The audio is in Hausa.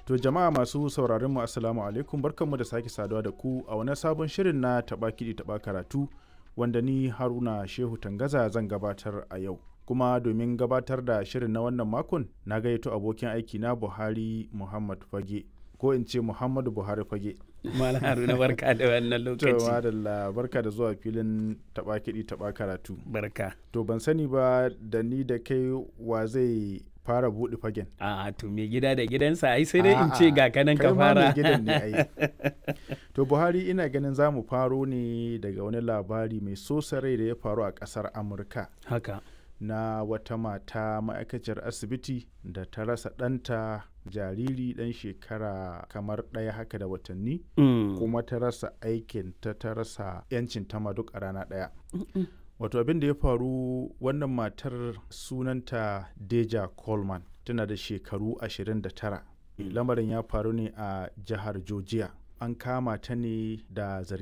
To jama'a masu sauraron mu assalamu alaikum barkanmu da sake saduwa da ku a wani sabon shirin na taɓa kiɗi taɓa karatu wanda ni Haruna Shehu Tangaza zan gabatar a yau. Kuma domin gabatar da shirin na wannan makon na gayyato abokin aiki na Buhari Muhammad Fage ko in ce Muhammadu Buhari Fage. Malam Haruna barka da wannan To lokaci. madalla barka da zuwa filin taɓa kiɗi taɓa karatu. Barka. To ban sani ba da ni da kai wa zai fara buɗe fagen. A to me gida da gidansa ai sai dai in A'a, ce ga kanan kai ka ma mai fara. gidan ne ai. To Buhari ina ganin za mu faro ne daga wani labari mai sosa rai da ya faru a ƙasar Amurka Haka. na wata mata ma'aikaciyar asibiti da ta rasa ɗanta jariri ɗan shekara kamar ɗaya haka da watanni Mm. kuma ta rasa aikin ta ta rasa 'yancin ta ma duk a rana ɗaya. Wato abin da ya faru wannan matar sunanta Deja Coleman tana da shekaru 29. Lamarin ya faru ne a jihar Georgia. An kama ta ne da zargi